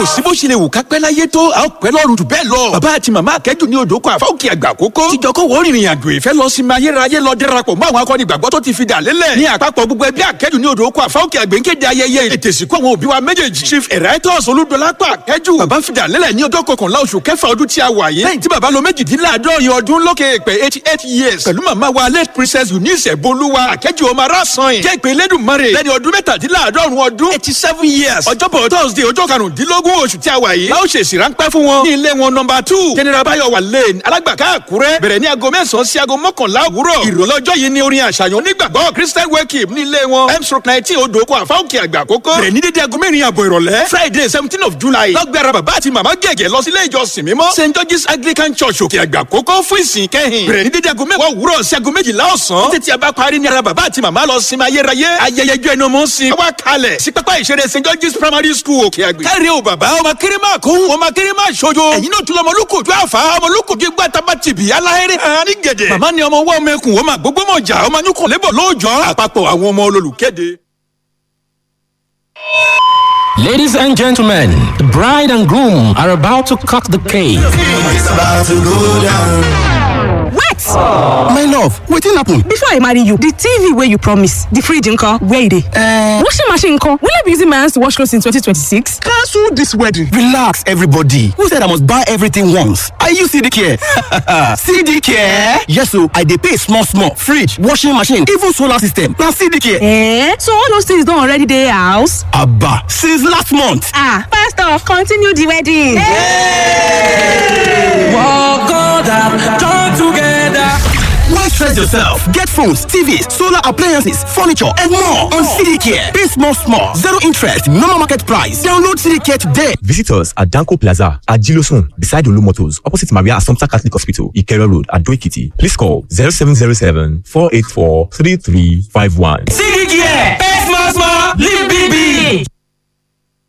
kò sí bó ṣe lè wù ká pẹ́ láyé tó a ó pẹ́ lọ́run jù bẹ́ẹ̀ lọ. bàbá àti màmá akẹ́jù ní odò kan àfáwùkì àgbà àkókò. tíjọkọ̀ wọ́n rìnrìn àjò ìfẹ́ lọ sí mayérayé lọ dẹ́rapọ̀ mọ́ àwọn akọni ìgbàgbọ́ tó ti fi dà lélẹ̀. ní àpapọ̀ gbogbo ẹbí akẹ́jù ní odò kan àfáwùkì àgbẹ̀ ń kéde ayẹyẹ ètè ìsìnkú àwọn òbí wa méjèèjì. chief emeritus olúdọlápọ̀ akẹ́jù. bàbá fi dà lélẹ̀ ní ọjọ́ kọkànlá oṣù kẹfà ọdún tí a wà yìí. lẹ́yìn tí bàbá lo méjìdínláàádọ́rin ọdún lókè èpè eighty eight years. pẹ̀lú màmá wa late princess eunice bolúwa akẹ́jù ọmọ arásan jẹ́ ìpè elédùnmarè lẹ́ni ọdún mẹ́tàdínláàádọ́rùn ọdún eighty seven years. ọjọ́bọ̀ thursday ọjọ́ karùndínlógún oṣù tí a wà yìí. láò ṣèṣì ráńpẹ́ fún wọn. ní ilé wọn nọmba two general bayowa lane alágbàká àkúrẹ́. bẹ̀rẹ̀ ní aago mẹ́sàn-án sí aago mọ́kànlá òwúrọ̀. ìrọ̀lẹ́ ọjọ́ yìí ni orin àṣàyàn onígbàgbọ́ christian welcome ní ilé wọn. m stroke nineteen odòkó àfáwọ̀kì àgbà àkókò. bẹ̀rẹ̀ ní dédé aago mẹ́rin àbọ̀ ìrọ̀lẹ́. friday seventeen of july. lọ́gbẹ̀rẹ̀ bàbá àti màmá gẹ̀gẹ̀ lọ sí ilé ìjọsìn mímọ́. st george's anglican church òkè àgbà àkókò fún ìsìn kẹ́hìn. bẹ̀rẹ̀ ní dédé aago mẹ́wàá òwúrọ̀ sí aago méjìlá ọ̀sán. títí a bá parí ní ara bàbá àti màmá lọ sinmi ayérayé. ayẹyẹ ijó ẹnu ọmọ sin. wá kalẹ̀ sí pápá ìṣeré st george's primary school òkè àgbè. káre o bàbá ọmọ kéré máa kó ọmọ kéré máa ṣojo. ẹ̀yin náà tún lọ ọmọlúkòjú àfà ọmọlúkòjú gbà tábà tìbí aláhẹ́rẹ́ hàn ní gẹ̀dẹ̀. màmá ni ọmọ wọ́ ọmọ ẹkùn ọmọ àgbógbó mọ̀jà ọmọ anyúkọ̀ lébọ̀ lóòjọ́ àpapọ̀ àwọn ọmọ olólùkéde. Ladies and gentlemen, the bride and groom are about to cut the cake. It's about to go down. Wait! My love, wetin happen? Before I marry you, the TV wey you promise, the fridge nko, where e dey? Uh, washing machine nko, will I be using my hands to wash clothes in 2026? Cancel this wedding. Relax, everybody. Who said I must buy everything once? Are you CD care? CD care? Yes, so I dey pay small small. Fridge, washing machine, even solar system. Na CD care. Eh? So all those things don already dey house? Abba, since last month. Ah, pastor, continue the wedding. Hey! Walk on down, join together. Why stress yourself? Get phones, TVs, solar appliances, furniture, and more on CDCare. Pay small, small, zero interest, normal market price. Download CDCare today. Visit us at Danko Plaza at Gilosun, beside Olu Motors, opposite Maria Assumpta Catholic Hospital, Ikero Road, at Doikiti. Please call 0707 484 3351. CDCare, pay small, small, live big, big.